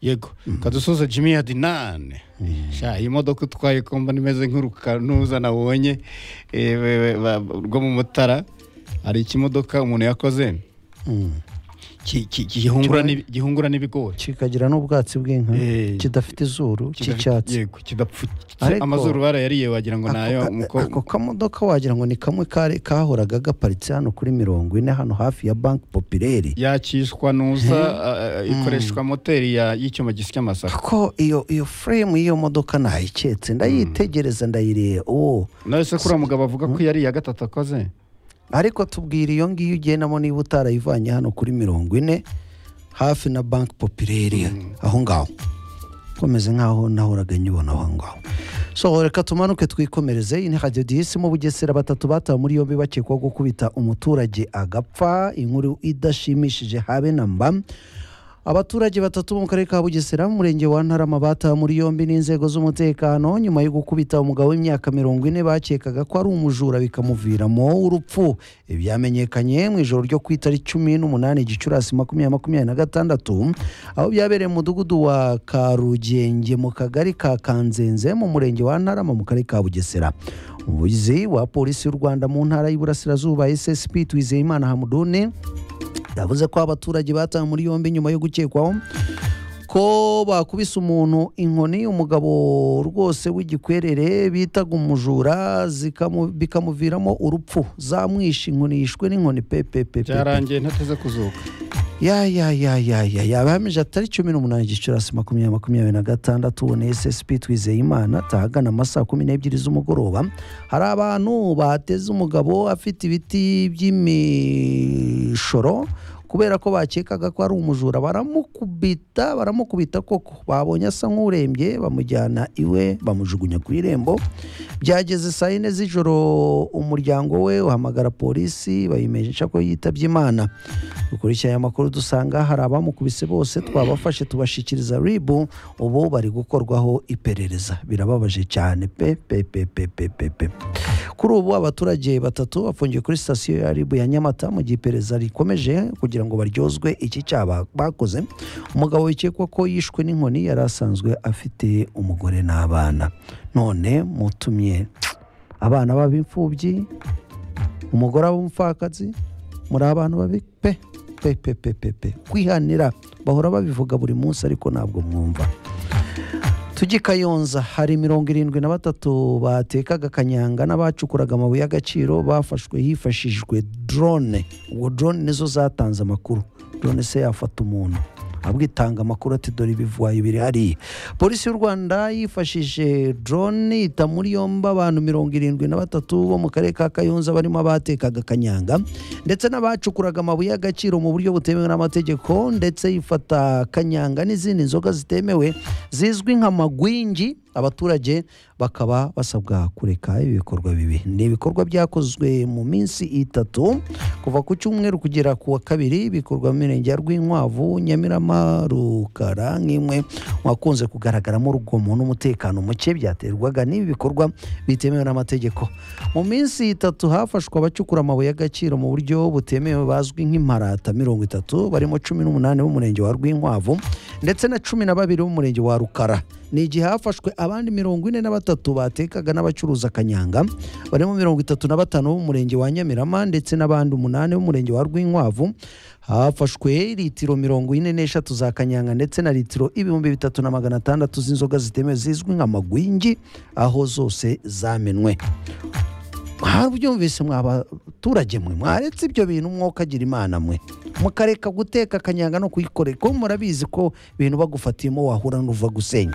yego kadusoza jimmy yadinane sha iyi modoka utwaye kumva nimeze nk'urukanuza nabonye eh, we- we- ba- rwo mu mutara hari ikimodoka umuntu yakoze ki- ki- ki- gihungura n'ibi- gihungura n'ibigori kikagira n'ubwatsi bw'inka Eh, kidafite izuru Kidafite- cy'icyatsi yego kidapfutse Ariko- amazuru barayariye wagira ngo Ako nayo ka- umukobwa ako kamodoka wagira ngo ni kamwe kari- kahoraga gaparitse hano kuri mirongo ine hano hafi ya banki popireri yakishwa nuza a- a- ikoreshwa moteri ya- y'icyuma gisya amasaka ko iyo iyo frame y'iyo modoka nayiketse ndayitegereza ndayireba uwo nawe se kuriya mugabo avuga ko yari iya gatatu akoze ariko tubwira iyo ngiyo ugendamo niba utarayivanye hano kuri mirongo ine hafi na banki popireri aho ngaho komeze nk'aho nahoraga nyibona aho ngaho so reka tumanuke twikomereze iyi ni radiyo diyisi mu bugesera batatu batawe muri yombi bakekwaho gukubita umuturage agapfa inkuru idashimishije habe na mba abaturage batatu bo mu karere ka bugesera mu murenge wa ntarama batawe muri yombi n'inzego z'umutekano nyuma yo gukubita umugabo w'imyaka mirongo ine bakekaga ko ari umujura bikamuviramo urupfu ibi byamenyekanye mu ijoro ryo ku itariki cumi n'umunani gicurasi makumyabiri makumyabiri na gatandatu aho byabereye mu mudugudu wa karugenge mu kagari ka kanzenze mu murenge wa ntarama mu karere ka bugesera umuvugizi wa polisi y'u rwanda mu ntara y'iburasirazuba ssp twizeyimana hamuduni yavuze ko abaturage batawe muri yombi nyuma yo gukekwaho ko bakubise umuntu inkoni umugabo rwose w'igikwerere bitaga umujura zikamu- bikamuviramo urupfu zamwishe inkoni yishwe n'inkoni pepepepe byarangiye ntateze kuzuka ya ya ya ya ya ya bahamije atari cumi n'umunani gicurasi makumyabiri makumyabiri na gatandatu ubona ssp twizeyimana atahagana amasaha kumi n'ebyiri z'umugoroba hari abantu bateze umugabo afite ibiti by'imishoro kubera ko bakekaga ko ari umujura baramukubita baramukubita koko babonye asa nk'urembye bamujyana iwe bamujugunya ku irembo byageze saa yine z'ijoro umuryango we uhamagara polisi bayimenyesha ko yitabye imana dukurikiranye amakuru dusanga hari abamukubise bose twabafashe tubashyikiriza ribu ubu bari gukorwaho iperereza birababaje cyane pe pe pe pe pe pe pe kuri ubu abaturage batatu bafungiye kuri sitasiyo ya ribu ya nyamata mu gihe iperereza rikomeje kugira ngo baryozwe iki cyaha bakoze umugabo wikekwa ko yishwe n'inkoni yari asanzwe afite umugore n'abana none mutumye abana b'ab'imfubyi umugore w'umupfakazi muri abantu babi pe pe pe pe pe pe kwihanira bahora babivuga buri munsi ariko ntabwo mwumva tujye i kayonza hari mirongo irindwi na batatu batekaga kanyanga n'abacukuraga amabuye y'agaciro bafashwe hifashishijwe drone ubwo drone nizo zatanze amakuru drone se yafata umuntu abwitanga amakuru ati dore ibivuwayo biri hariya polisi y'u rwanda yifashishije drone ita muri yombi abantu mirongo irindwi na batatu bo mu karere ka kayonza barimo abatekaga kanyanga ndetse n'abacukuraga amabuye y'agaciro mu buryo butemewe n'amategeko ndetse yifata kanyanga n'izindi nzoga zitemewe zizwi nk'amagwingi abaturage bakaba basabwa kureka ibi bikorwa bibi ni ibikorwa byakozwe mu minsi itatu kuva ku cyumweru kugera ku wa kabiri bikorwa mu mirenge ya rwinkwavu nyamirama rukara nk'imwe mu hakunze kugaragaramo urugomo n'umutekano muke byaterwaga n'ibi bikorwa bitemewe n'amategeko mu minsi itatu hafashwe abacukura amabuye y'agaciro mu buryo butemewe bazwi nk'imparata mirongo itatu barimo cumi n'umunani b'umurenge wa rwinkwavu ndetse na cumi na babiri b'umurenge wa rukara ni igihe hafashwe abandi mirongo ine na batatu batekaga n'abacuruza kanyanga barimo mirongo itatu na batanu b'umurenge wa nyamirama ndetse n'abandi umunani b'umurenge wa rwinkwavu hafashwe litiro mirongo ine n'eshatu za kanyanga ndetse na litiro ibihumbi bitatu na magana atandatu z'inzoga zitemewe zizwi nka magwingi aho zose zamenwe mwabyumvise mwa baturage mwe mwaretse ibyo bintu mwokagira imana mwe mukareka guteka akanyanga no kuyikorera kuko murabizi ko ibintu bagufatiyemo wahura n'uva gusenya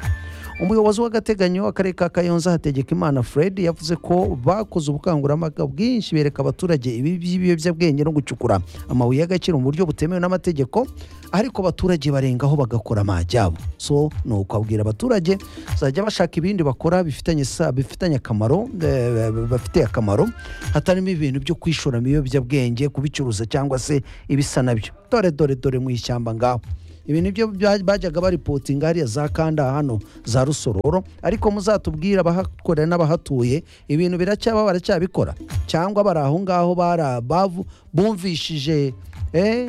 umuyobozi w'agateganyo w'akarere ka kayonza hategeka imana fred yavuze ko bakoze ubukangurambaga bwinshi bereka abaturage ibi by'ibiyobyabwenge no gucukura amabuye y'agaciro mu buryo butemewe n'amategeko ariko abaturage barengaho bagakora amajyabo so ni ukwabwira abaturage bazajya bashaka ibindi bakora bifitanye sa- bifitanye akamaro eh, bafitiye akamaro hatarimo ibintu byo kwishora mu biyobyabwenge kubicuruza cyangwa se ibisa nabyo dore dore dore mu ishyamba ngaho ibi nibyo bya- bajyaga baripotinga hariya za kanda hano za rusororo ariko muzatubwire abahakorera n'abahatuye ibintu biracyaba baracyabikora cyangwa bari aho ngaho bara- bavu- bumvishije eh, eh,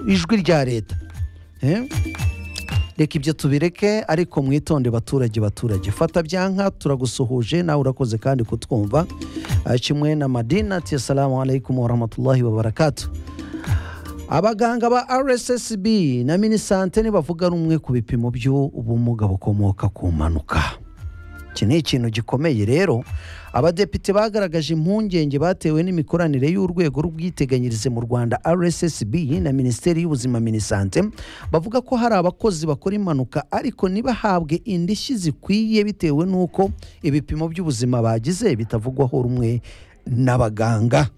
ijwi rya leta Eh? reka ibyo tubireke ariko mwitonde baturage baturage fata byanka turagusuhuje nawe urakoze kandi kutwumva Ah, kimwe na madina ati assalamu alaikum warahmatullahi wabarakatu abaganga ba rssb na minisante ntibavuga rumwe ku bipimo by'ubumuga bukomoka ku mpanuka iki ni ikintu gikomeye rero abadepite bagaragaje impungenge batewe n'imikoranire y'urwego rw'ubwiteganyirize mu rwanda rssb na minisiteri y'ubuzima minisante bavuga ko hari abakozi bakora impanuka ariko ntibahabwe indishyi zikwiye bitewe n'uko ibipimo by'ubuzima bagize bitavugwaho rumwe n'abaganga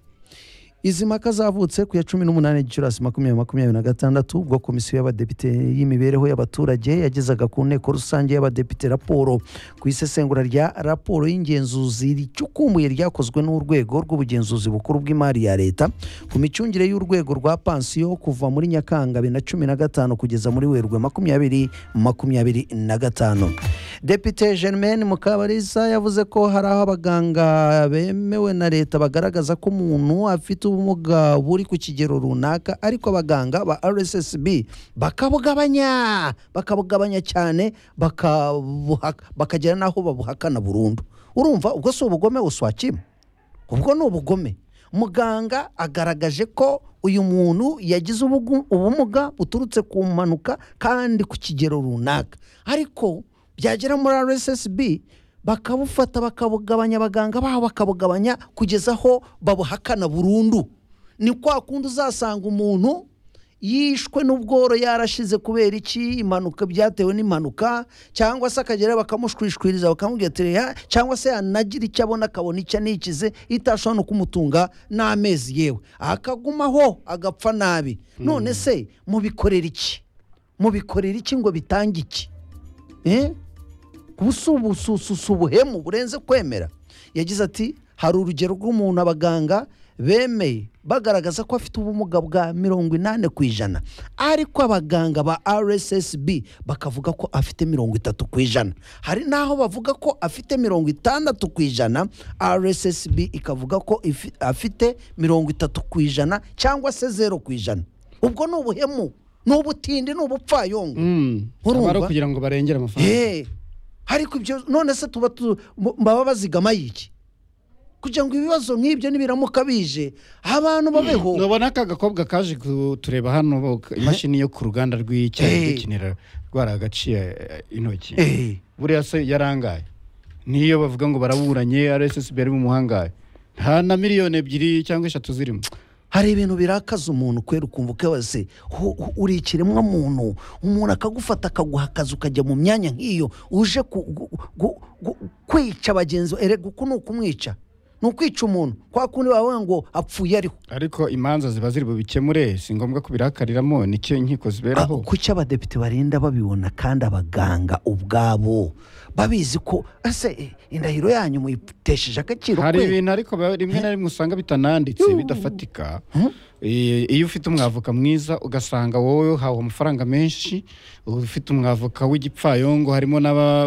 izi mpaka zavutse ku ya cumi n'umunani gicurasi makumyabiri makumyabiri na gatandatu ubwo komisiyo y'abadepite y'imibereho y'abaturage yagezaga ku nteko rusange y'abadepite raporo ku isesengura rya raporo y'ingenzuzi ricukumbuye ryakozwe n'urwego rw'ubugenzuzi bukuru bw'imari ya leta ku micungire y'urwego rwa pansiyo kuva muri nyakanga bibiri na cumi na gatanu kugeza muri werurwe makumyabiri makumyabiri na gatanu depite germaine mukabarisa yavuze ko hari aho abaganga bemewe na leta bagaragaza ko umuntu afite ubumuga buri ku kigero runaka ariko abaganga ba rssb bakabugabanya bakabugabanya cyane bakabuha- bakagera n'aho babuhakana burundu urumva ubwo si ubugome uswakima ubwo ni ubugome muganga agaragaje ko uyu muntu yagize ubugu- ubumuga buturutse ku mpanuka kandi ku kigero runaka ariko byagera muri rssb bakabufata bakabugabanya abaganga babo bakabugabanya kugeza aho babuhakana burundu ni kwa kundi uzasanga umuntu yishwe n'ubworo yarashize kubera iki impanuka byatewe n'impanuka cyangwa se akagera bakamushwishwiriza bakamubwira ati "Reha," cyangwa se yanagira icyo abona akabona icyo anikize itashobora no kumutunga n'amezi yewe akagumaho agapfa nabi none se mubikorera iki mubikorera iki ngo bitange iki Eh? ubu si ubu- si- si- si ubuhemu burenze kwemera yagize ati hari urugero rw'umuntu abaganga bemeye bagaragaza ko afite ubumuga bwa mirongo inani ku ijana ariko abaganga ba rssb bakavuga ko afite mirongo itatu ku ijana hari n'aho bavuga ko afite mirongo itandatu ku ijana rssb ikavuga ko ifi- afite mirongo itatu ku ijana cyangwa se zero ku ijana ubwo ni ubuhemu ni ubutindi ni ubupfayongo Urumva? aba ari ukugira ngo barengere amafaranga Hey, ariko ibyo none se tuba tu- mu- baba bazigamaye iki kugira ngo ibibazo nk'ibyo nibiramuka bije abantu babeho nubona aka gakobwa kaje kutureba hano bo- imashini yo ku ruganda Eh. rw'icyayi gikinira rwara agaciye eh, intoki Eh, buriya se yarangaye niyo bavuga ngo baraburanye rssb ari mu muhangaye nta na miliyoni ebyiri cyangwa eshatu zirimo hari ibintu birakaza umuntu kwera ukumva ukabaze hu- hu- uri ikiremwa muntu umuntu akagufata akaguha akazi ukajya mu myanya nk'iyo uje ku- gu- gu- gu- kwica bagenzi bawe erega uku ni ukumwica ni ukwica umuntu kwa kundi bavuga ngo apfuye ariho ariko imanza ziba ziri bubikemure si ngombwa kubirakariramo nicyo inkiko ziberaho Ah, kuki abadepite barinda babibona kandi abaganga ubwabo babizi ko ese eh, indahiro yanyu muyitesheje agaciro hari kwe? ibintu ariko ba- rimwe na rimwe usanga bitananditse bidafatika Eh, iyo ufite umwavoka mwiza ugasanga wowe uhawe amafaranga menshi ufite umwavoka w'igipfayongo harimo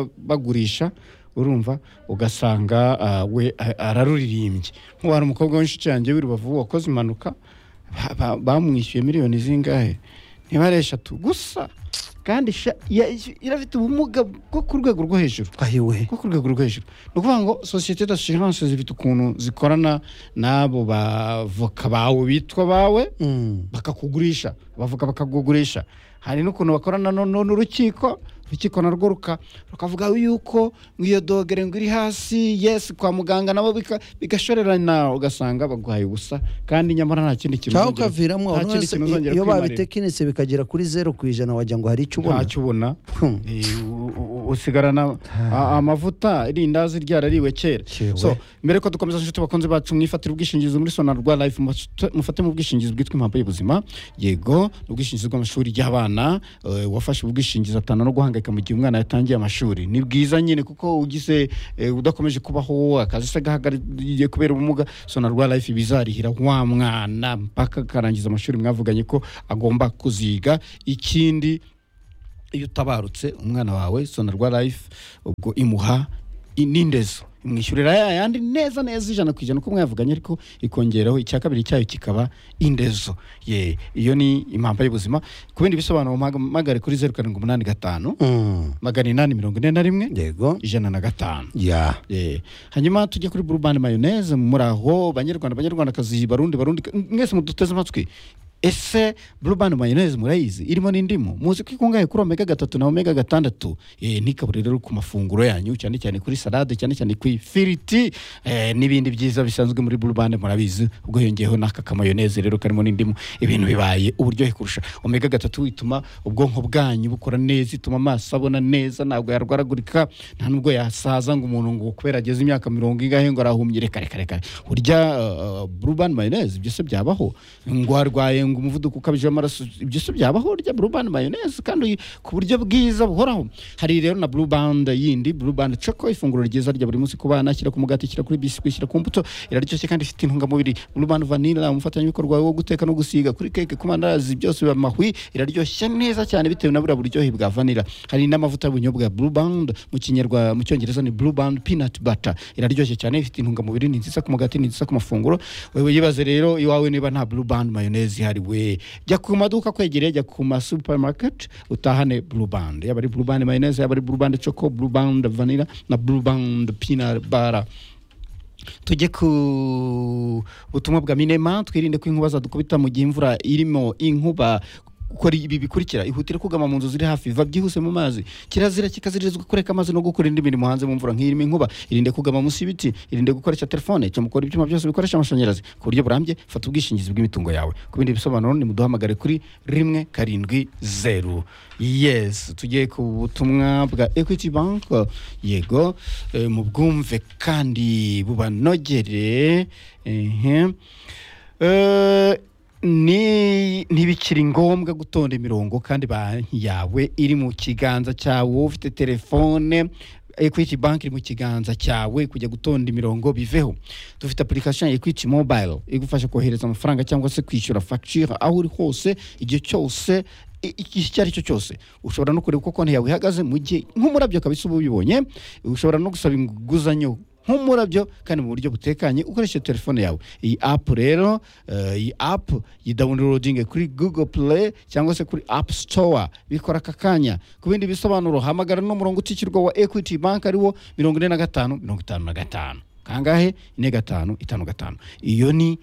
n'ababagurisha urumva ugasanga ah, we a- araruririmbye nk'ubu hari umukobwa w'inshuti yanjye w'i rubavu wakoze impanuka ba- ba- bamwishyuye miliyoni zingahe niba ari eshatu gusa kandi sha- ya- irafite ubumuga bwo ku rwego rwo hejuru ayiwe kuko ku rwego rwo hejuru ni ukuvuga ngo sosiyete d'assurance zifite ukuntu zikorana n'abo bavoka bawe bitwa bawe Mm. bakakugurisha bavoka bakakugurisha hari n'ukuntu bakorana no- no- n'urukiko urukiko narwo ruka- rukavuga yuko nk'iyo dogere ngo iri hasi yesi kwa muganga nabo bika- bigashorerana ugasanga baguhaye ubusa kandi nyamara nta kindi kintu cyangwa uzongera- ukaviramo nta none kindi se kintu uzongera iyo kwimarira. babitekinitse bikagera kuri zeru ku ijana wagira ngo hari icyo ubona ntacyo ubona Hmm. Eh, u- u- usigarana a- amavuta irindazi ryarariwe kera Yewe. so mbere ko dukomeza inshuti bakunze bacu mwifatire ubwishingizi muri sonarwa life mufate- mufate mu bwishingizi bwitwa impamvu y'ubuzima yego ni ubwishingizi bw'amashuri y'abana eh, uwafashe ubwishingizi atana no guhangayika mu gihe umwana yatangiye amashuri ni bwiza nyine kuko ugize eh, udakomeje kubaho akazi se gahagarariye kubera ubumuga sonarwa life bizarihira wa mwana mpaka akarangiza amashuri mwavuganye ko agomba kuziga ikindi iyo utabarutse umwana wawe sonarwa life ubwo imuha i- n'indezo imwishyurira yandi neza neza ijana ku ijana uko mwavuganye ariko ikongeraho icya kabiri cyayo kikaba indezo ye iyo ni impampa y'ubuzima ku bindi bisobanuro mpamagare kuri zeru karindwi umunani gatanu Mm. magana inani mirongo ine na rimwe yego ijana na gatanu ya Eh, hanyuma tujye kuri burubani mayoneze muri aho banyarwanda banyarwandakazi barundi barundi mwese muduteze amatwi ese burubani mayoneze murayizi irimo n'indimu muzi ko ikungahaye kuri omega gatatu na omega gatandatu Eh, ntikabure rero ku mafunguro yanyu cyane cyane kuri salade cyane cyane ku ifiriti eh, n'ibindi byiza bisanzwe muri burubani murabizi ubwo yongeyeho n'aka kamayoneze rero karimo n'indimu ibintu bibaye uburyohe kurusha omega gatatu ituma ubwonko bwanyu bukora neza ituma amaso abona neza ntabwo yarwaragurika nta nubwo yasaza ngo umuntu ngo kubera ageze imyaka mirongo ingahe ngo arahumye reka reka reka urya burubani mayoneze ibyo se byabaho ngo warwaye ngo umuvuduko ukabije w'amaraso ibyo se byabaho urya burubani mayoneze kandi uyi- ku buryo bwiza buhoraho hari rero na burubandi yindi burubandi coko ifunguro ryiza rya buri munsi ku bana shyira ku mugati shyira kuri biswi shyira ku mbuto iraryoshye kandi ifite intungamubiri burubandi vanilla umufatanyabikorwa wo guteka no gusiga kuri keke ku mandazi byose biba mahwi iraryoshye neza cyane bitewe na buriya buryohe bwa vanilla hari n'amavuta y'ubunyobwa blue band mu kinyarwa mu cyongereza ni blue band peanut butter iraryoshye cyane ifite intungamubiri ni nziza ku mugati ni nziza ku mafunguro wewe yibaze rero iwawe niba nta blue band mayonnaise ihari we jya ku maduka kwegereye jya ku ma supermarket utahane blue band yaba ari blue band mayonnaise yaba ari blue band choco blue band vanilla na blue band peanut butter tujye ku butumwa bwa minema twirinde ko inkuba zadukubita mu gihe imvura irimo inkuba kora ibi bikurikira ihutire kugama mu nzu ziri hafi va byihuse mu mazi kirazira kikaziririzwa kureka amazi no gukora indi mirimo hanze mu mvura nk'irimo inkuba irinde kugama munsi y'ibiti irinde gukoresha telefone cyamukora ibyuma byose bikoresha amashanyarazi ku buryo burambye fata ubwishingizi bw'imitungo yawe ku bindi bisobanuro nimuduhamagare kuri rimwe karindwi zeru yes tugiye ku butumwa bwa equity bank yego eh, mu bwumve kandi bubanogere ehem Eh, ni ntibikiri ngombwa gutonda imirongo kandi banki yawe iri mu kiganza cyawe ufite telefone equity bank iri mu kiganza cyawe kujya gutonda imirongo biveho dufite application ya equity mobile igufasha kohereza amafaranga cyangwa se kwishyura facture aho uri hose igihe cyose i- iki icyo ari cyo cyose ushobora no kureba uko konti yawe ihagaze mu gihe nk'umurabyo kabisa uba ubibonye ushobora no gusaba inguzanyo nk'umurabyo kandi mu buryo butekanye ukoresheje telefone yawe iyi apu rero eh, iyi apu yidawunirodinge kuri google play cyangwa se kuri apu store bikora aka kanya ku bindi bisobanuro hamagara n'umurongo utishyurwa wa equity bank ariwo mirongo ine na gatanu mirongo itanu na gatanu kangahe ine gatanu itanu gatanu iyo ni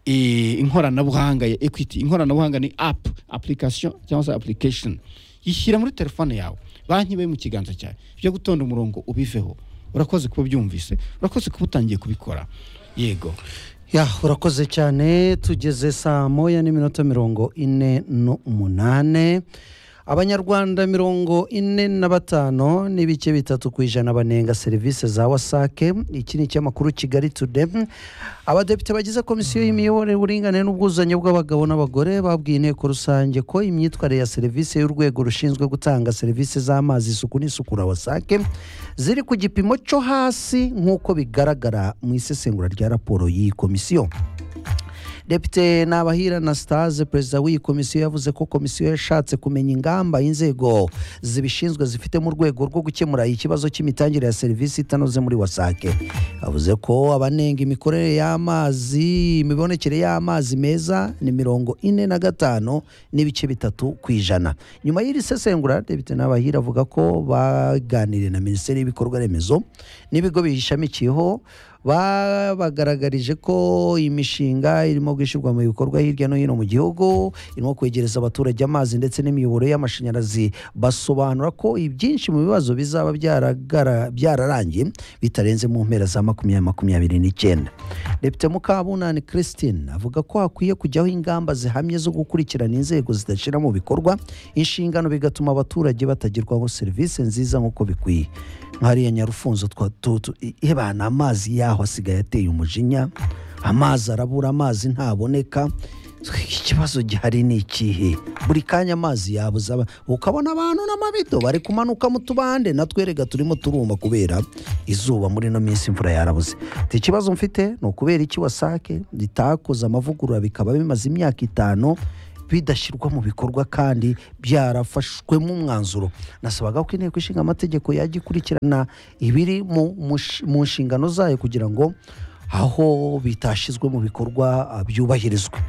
eh, inkoranabuhanga ya equity inkoranabuhanga ni app application cyangwa se application yishyira muri telefone yawe banki ibe mu kiganza cyawe ibyo gutonda umurongo ubiveho urakoze kuba byumvise urakoze kuba utangiye kubikora yego ya urakoze cyane tugeze saa moya n'iminota mirongo ine n'umunane abanyarwanda mirongo ine na batanu n'ibice bitatu ku ijana banenga serivisi za wasake iki ni icy'amakuru kigali tude abadepite bagize komisiyo y'imiyoborere uburinganire n'ubwuzuzanye bw'abagabo n'abagore babwiye inteko rusange ko imyitwarire ya serivisi y'urwego rushinzwe gutanga serivisi z'amazi isuku n'isukura wasake ziri ku gipimo cyo hasi nk'uko bigaragara mu isesengura rya raporo y'iyi komisiyo depite nabahira anastase perezida w'iyi komisiyo yavuze ko komisiyo yashatse kumenya ingamba inzego zibishinzwe zifite mu rwego rwo gukemura ikibazo cy'imitangire ya serivisi itanoze muri wasake avuze ko abanenga imikorere y'amazi imibonekere y'amazi meza ni mirongo ine na gatanu n'ibice bitatu ku ijana nyuma y'iri sesengura depite nabahira avuga ko baganiriye na minisiteri y'ibikorwa remezo n'ibigo biyishamikiyeho babagaragarije ko imishinga irimo gushyirwa mu bikorwa hirya no hino mu gihugu irimo kwegereza abaturage amazi ndetse n'imiyoboro y'amashanyarazi basobanura ko ibyinshi mu bibazo bizaba byaragara- byararangiye bitarenze mu mpera za makumyabiri makumyabiri n'icyenda depite mukabunani christine avuga ko hakwiye kujyaho ingamba zihamye zo gukurikirana inzego zidashyira mu bikorwa inshingano bigatuma abaturage batagerwaho serivisi nziza nk'uko bikwiye nk'ariya nyarufunzo twa tu- tu- i- ebana amazi yaho asigaye ateye umujinya amazi arabura amazi ntaboneka ikibazo gihari ni ikihe buri kanya amazi yabuze aba- ukabona abantu n'amabido bari kumanuka mu tubande natwe erega turimo turuma kubera izuba muri ino minsi imvura yarabuze ati ikibazo mfite ni ukubera iki wasake ritakoze amavugurura bikaba bimaze imyaka itanu bidashyirwa mu bikorwa kandi byarafashwemo umwanzuro nasabaga ko inteko ishinga amategeko yajya ikurikirana ibiri mu mush- mu nshingano zayo kugira ngo aho bitashyizwe mu bikorwa ah, byubahirizwe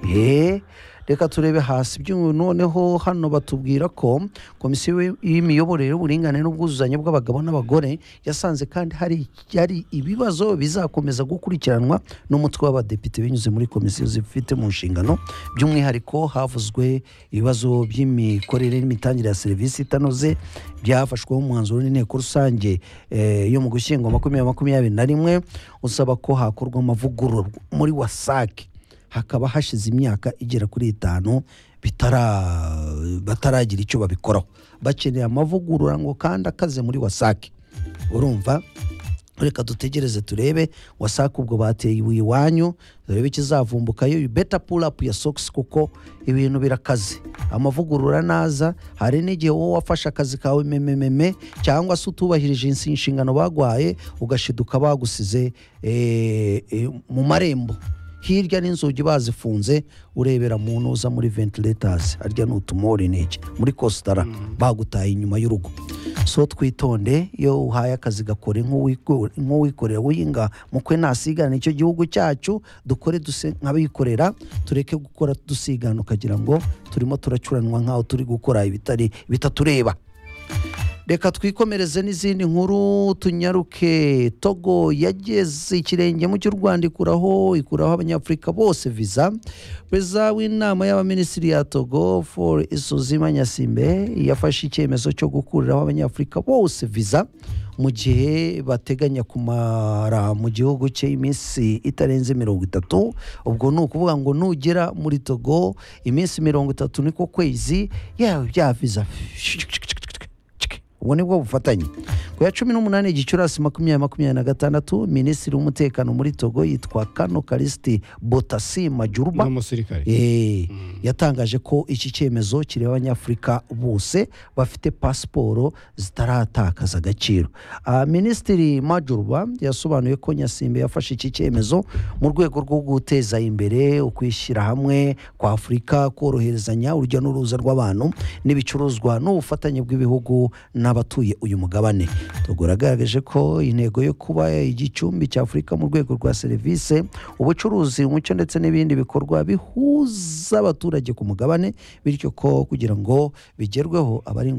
Eh, reka turebe hasi by'ubu noneho hano batubwira ko komisiyo y'imiyoborere y'uburinganire n'ubwuzuzanye bw'abagabo n'abagore yasanze kandi hari hari ibibazo bizakomeza gukurikiranwa n'umutwe w'abadepite binyuze muri komisiyo zifite mu nshingano by'umwihariko havuzwe ibibazo by'imikorere n'imitangire ya serivisi itanoze byafashweho umwanzuro n'inteko rusange eh, yo mu gushyingo makumyabiri makumyabiri na rimwe usaba ko hakorwa amavugururwa muri wasake hakaba hashize imyaka igera kuri itanu bitara- bataragira icyo babikoraho bakeneye amavugurura ngo kandi akaze muri wasake urumva reka dutegereze turebe wasake ubwo bateye ibuye iwanyu turebe ikizavumbukayo beta pulapu ya sokisi kuko ibintu birakaze amavugurura naza hari n'igihe wowe wafashe akazi kawe memememe cyangwa se utubahirije insi- inshingano bagwaye ugashiduka bagusize eh, eh, mu marembo hirya n'inzugi bazifunze urebera mu ntuza muri ventilatasi harya ni utumorinege muri kositara bagutaye inyuma y'urugo so twitonde iyo uhaye akazi gakore nk'uwiko- nk'uwikorera winga mukwe nasigana icyo gihugu cyacu dukore duse nk'abikorera tureke gukora dusigana ukagira ngo turimo turacuranwa nk'aho turi gukora ibitari bitatureba reka twikomereze n'izindi nkuru tunyaruke togo yageze ikirenge mu cy'u rwanda ikuraho ikuraho abanyafurika bose visa perezida w'inama y'abaminisitiri ya togo for isuzima nyasimbe yafashe icyemezo cyo gukuriraho abanyafurika bose visa mu gihe bateganya kumara mu gihugu cye iminsi itarenze mirongo itatu ubwo ni ukuvuga ngo nugera muri togo iminsi mirongo itatu niko kwezi yawe bya visa ubwo ni bwo bufatanye ku ya cumi n'umunani gicurasi makumyabiri makumyabiri na gatandatu minisitiri w'umutekano muri togo yitwa kano kalisiti botasi majuruba n'umusirikare Eh, yatangaje ko iki cyemezo kireba abanyafurika bose bafite pasiporo zitaratakaza agaciro Ah, minisitiri majuruba yasobanuye ko nyasimbe yafashe iki cyemezo mu rwego rwo guteza imbere ukwishyira hamwe kwa afurika koroherezanya urujya n'uruza rw'abantu n'ibicuruzwa n'ubufatanye bw'ibihugu n'abatuye uyu mugabane tugura yagaragaje ko intego yo kuba igicumbi cya afurika mu rwego rwa serivisi ubucuruzi umuco ndetse n'ibindi bikorwa bihuza abaturage ku mugabane bityo ko kugira ngo bigerweho abari